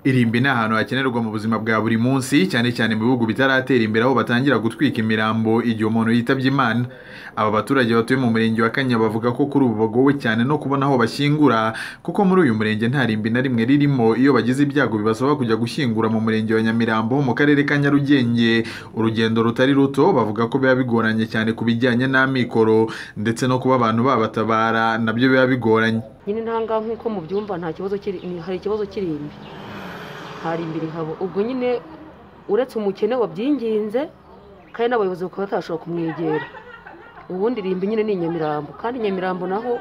irimbi ni ahantu hakenerwa mu buzima bwa buri munsi cyane cyane mu bihugu bitaratera imbere aho batangira gutwika imirambo igihe umuntu yitabye imana aba baturage batuye mu murenge wa kanya bavuga ko kuri ubu bagowe cyane no kubona aho bashyingura kuko muri uyu murenge nta rimbi na rimwe ririmo iyo bagize ibyago bibasaba kujya gushyingura mu murenge wa nyamirambo mu karere ka nyarugenge urugendo rutari ruto bavuga ko biba bigoranye cyane ku bijyanye n'amikoro ndetse no kuba abantu babatabara nabyo biba bigoranye nyine ntanga nk'uko mubyumva nta kibazo kiri hari ikibazo kirimbi hari imbere habo ubwo nyine uretse umukene wabyinginze kandi n'abayobozi bakaba batashobora kumwegera ubundi irimbi nyine ni inyamirambo kandi inyamirambo naho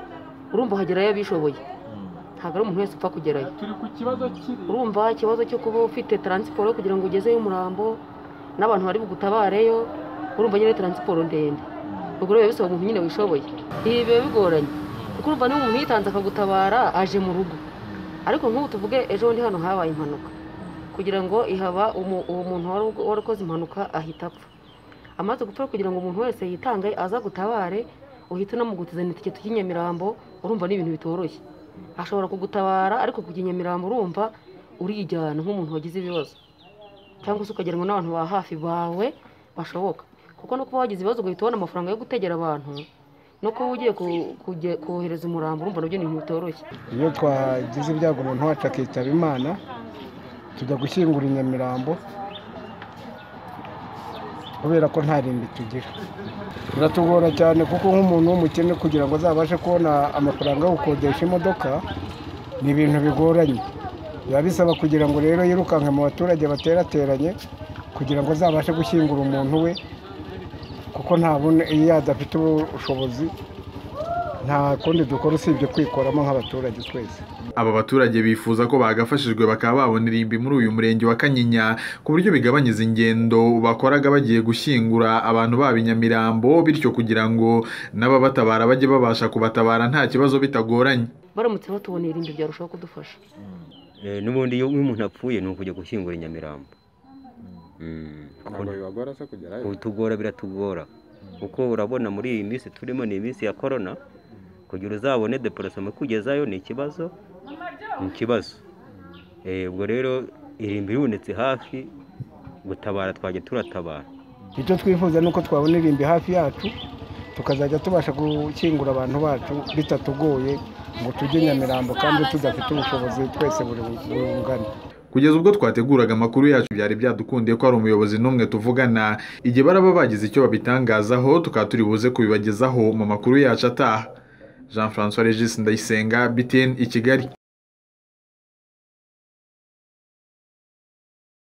urumva hagerayo abishoboye ntabwo ari umuntu wese upfa kugerayo turi ku kibazo kiri urumva ikibazo cyo kuba ufite taransiporo kugira ngo ugezeyo umurambo n'abantu bari bugutabareyo urumva nyine taransiporo ndende ubwo rero bisaba umuntu nyine wishoboye ibi biba bigoranye kuko urumva niba umuntu yitanze akagutabara aje mu rugo ariko nk'ubu tuvuge ejo bundi hano habaye impanuka kugira ngo ihaba uwo muntu wari ukoze impanuka ahita apfa amaze gupfa kugira ngo umuntu wese yitange aza gutabare uhita unamugutizana itike ry'inyamirambo urumva ni ibintu bitoroshye ashobora kugutabara ariko kujya inyamirambo urumva urijyana nk'umuntu wagize ibibazo cyangwa se ukagirango n'abantu ba hafi bawe bashoboka kuko no kuba wagize ibibazo ugahita ubona amafaranga yo gutegera abantu no kuba ugiye kohereza umurambo urumva nabyo ni ibintu bitoroshye iyo twagize ibyago umuntu wacu akitaba imana tujya gushyingura i nyamirambo kubera ko nta rimbi tugira biratugora cyane kuko nk'umuntu w'umukene kugira ngo azabashe kubona amafaranga yo gukodesha imodoka ni ibintu bigoranye biba bisaba kugira ngo rero yirukanke mu baturage baterateranye kugira ngo azabashe gushyingura umuntu we kuko ntabona iyo adafite ubushobozi nta kundi dukora usibye kwikoramo nk'abaturage twese aba baturage bifuza ko bagafashijwe bakaba babona irimbi muri uyu murenge wa kanyinya ku buryo bigabanyiza ingendo bakoraga bagiye gushyingura abantu baba i nyamirambo bityo kugira ngo n'ababatabara bajye babasha kubatabara nta kibazo bitagoranye baramutse batuboneye irimbi byarushaho kudufasha n'ubundi iyo umuntu apfuye ni ukujya gushyingura i nyamirambo tugora biratugora kuko urabona muri iyi minsi turimo ni iminsi ya korona kugira uzabone deporosoma kugezayo ni ikibazo ni ikibazo ubwo rero irimbi ribonetse hafi gutabara twajya turatabara icyo twifuza ni uko twabona irimbi hafi yacu tukazajya tubasha gukingura abantu bacu bitatugoye ngo tujye nyamirambo kandi tudafite ubushobozi twese buri bungana kugeza ubwo twateguraga amakuru yacu byari byadukundiye ko hari umuyobozi n'umwe tuvugana igihe baraba bagize icyo babitangazaho tukaba turi buze kubibagezaho mu makuru yacu ataha jean francois regis ndayisenga btn i kigali